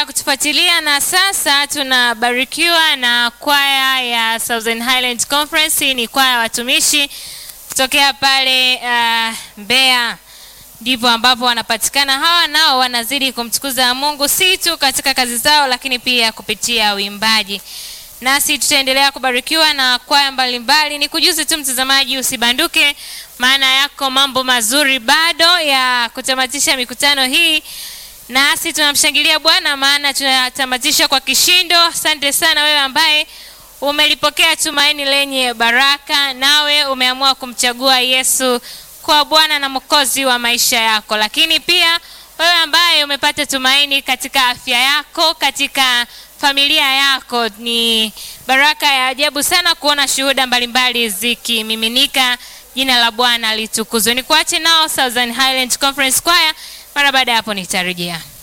kuendelea kutufuatilia na sasa tunabarikiwa na kwaya ya Southern Highland Conference. Hii ni kwaya ya watumishi kutokea pale uh, Mbeya, ndipo ambapo wanapatikana. Hawa nao wanazidi kumtukuza Mungu si tu katika kazi zao, lakini pia kupitia uimbaji. Nasi tutaendelea kubarikiwa na kwaya mbalimbali. Ni kujuzi tu mtazamaji, usibanduke, maana yako mambo mazuri bado ya kutamatisha mikutano hii nasi tunamshangilia Bwana maana tunatamatisha kwa kishindo. Asante sana wewe ambaye umelipokea tumaini lenye baraka, nawe umeamua kumchagua Yesu kwa Bwana na Mwokozi wa maisha yako. Lakini pia wewe ambaye umepata tumaini katika afya yako, katika familia yako, ni baraka ya ajabu sana kuona shuhuda mbalimbali zikimiminika. Jina la Bwana litukuzwe. Ni kuache nao Southern Highland Conference Choir, mara baada ya hapo nitarejea.